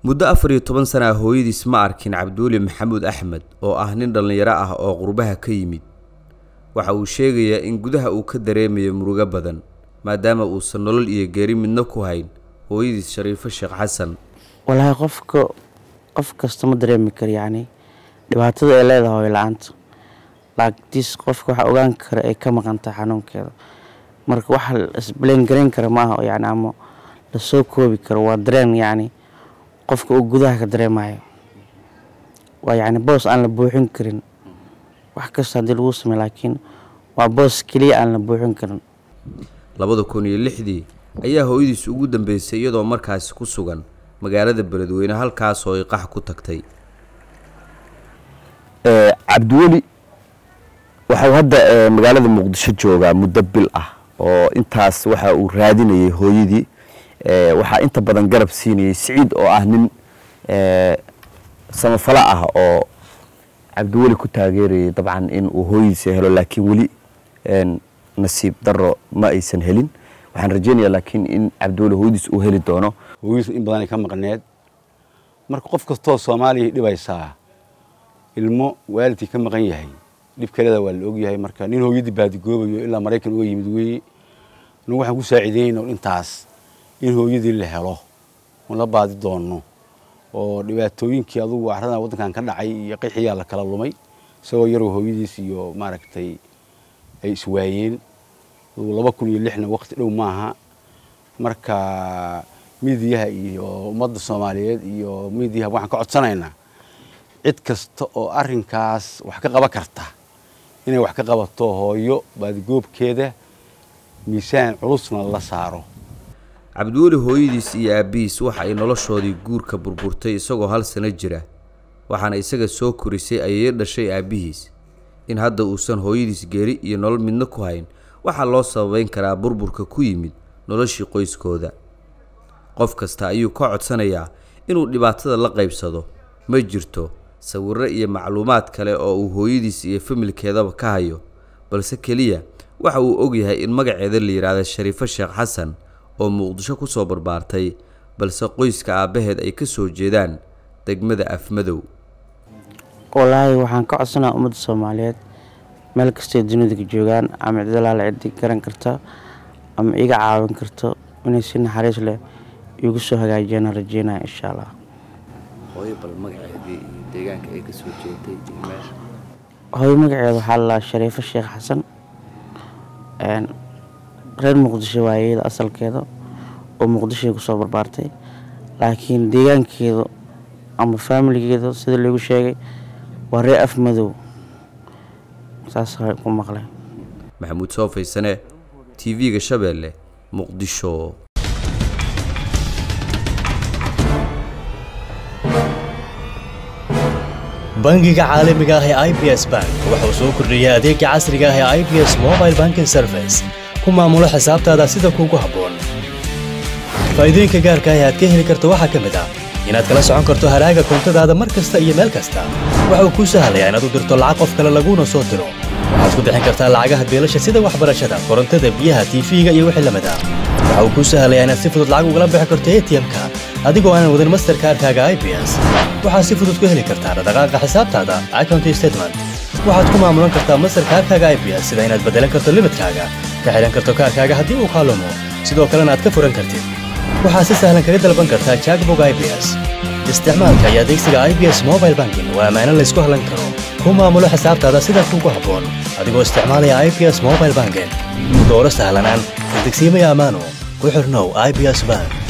muddo afar iyo toban sana ah hooyadiis ma arkin cabduuli maxamuud axmed oo ah nin dhallinyaro ah oo qurbaha ka yimid waxa uu sheegayaa in gudaha uu ka dareemayo murugo badan maadaama uusan nolol iyo geeri midna ku hayn hooyadiis shariifo sheekh xasan walaahi qofka qof kasta ma dareemi karo yacni dhibaatada ay leedahay hooyo la-aanta laagtiis qofka waxa ogaan kara ay ka maqantahay xanuunkeeda marka waxa isbleen garayn kara maaha yani ama lasoo koobi karo waa dareen yacni qofka uu gudaha ka dareemayo waa yacni boos aan la buuxin karin wax kasta haddii lagu samey laakiin waa boos keliya aan la buuxin karin labada kun iyo lixdii ayaa hooyadiis ugu dambeysay iyadoo markaasi ku sugan magaalada beledweyne halkaasoo ay qax ku tagtay cabdiweli waxau hadda magaalada muqdisho joogaa muddo bil ah oo intaas waxa uu raadinayay hooyadii waxaa inta badan garab siinayay siciid oo ah nin samafalo ah oo cabdiweli ku taageerayay dabcan in uu hooyadiisa helo laakiin weli nasiib daro ma aysan helin waxaan rajeynayaa laakiin in cabdiweli hooyadiis uu heli doono hooyadiis in badanay ka maqneed marka qof kastoo soomaaliya dhibaysaa ilmo waalidkii ka maqan yahay dhibkaleeda waa la ogyahay marka nin hooyadii baadigoobayo ilaa maraykan uga yimid weeye anagu waxaan ku saaciideynayna intaas in hooyadii la helo oon la baadi doonno oo dhibaatooyinkii adugu carradan waddankan ka dhacay iyo qixiyaa la kala lumay isagoo yaroo hooyadiis iyo maaragtay ay iswaayeen laba kun iyo lixna waqti dhow maaha marka miidiyaha iyo ummadda soomaaliyeed iyo miidiyaha waxaan ka codsanaynaa cid kasta oo arrinkaas wax ka qaban karta inay wax ka qabato hooyo baadigoobkeeda miisaan culusna la saaro cabdiweli hooyadiis iyo aabbihiis waxa ay noloshoodii guurka burburtay isagoo hal sano jira waxaana isaga soo korisay ayay dhashay aabbihiis in hadda uusan hooyadiis geeri iyo nolol midna ku hayn waxaa loo sababeyn karaa burburka ku yimid noloshii qoyskooda qof kasta ayuu ka codsanayaa inuu dhibaatada la qaybsado ma jirto sawirro iyo macluumaad kale oo uu hooyadiis iyo familkeedaba ka hayo balse keliya waxa uu ogyahay in magaceeda la yidhaahda shariifo sheekh xasan oo muqdisho ku soo barbaartay balse qoyska aabbaheed ay ka soo jeedaan degmada afmadow walaahi waxaan ka codsanaa ummadda soomaaliyeed meel kastay dunida ka joogaan ama cidalaala ciddi garan karta ama iga caawin karto inay si naxariis leh igu soo hagaajiyaan rajeynaya insha allah hooyo bal magaceedii iyo deegaanka ay ka soo jeeday iyo meesha hooyo magaceeda waxaa lalaa shariifo sheekh xasan reer muqdisho waayeyda asalkeeda oo muqdishoay kusoo barbaartay laakiin deegaankeeda ama faamiligeeda sida lagu sheegay waa reer af madow saas ku maqlay maxamuud soo faysane t v-ga shabeelle muqdisho bangiga caalamiga ah ee i b s bank wuxuu soo kordhiyey adeega casriga ah ee i b s mobile banking service ku maamulo xisaabtaada sida kuugu habboon faa'iidooyinka gaarka ah ee aad ka heli karto waxaa ka mid ah inaad kala socon karto haraaga koontadaada mar kasta iyo meel kasta waxa uu kuu sahlayaa inaad u dirto lacag qof kale laguuna soo diro waxaad ku bixin kartaa lacagaha beelasha sida waxbarashada korontada biyaha tiifiga iyo wixii lamid ah waxa uu kuu sahlayaa inaad si fudud lacag ugala bixi karto atm-ka adigoo aanan wadin masterkaarkaaga i b s waxaad si fudud ku heli kartaa dhaqdhaqaaqa xisaabtaada accounty statement waxaad ku maamulan kartaa masterkaarkaaga i b s sida inaad beddelan karto limidkaaga ka xidhan karto kaarkaaga haddii uu kaalumo sidoo kalena aad ka furan kartid waxaad si sahlan kaga dalban kartaa jackbog i b s isticmaalka iyo adeegsiga i b s mobile banking waa ammaano laysku hallan karo ku maamulo xisaabtaada sida kuugu habboon adigoo isticmaalaya i b s mobile banking dooro sahlanaan degsiimaya ammaano ku xirnow i b s bank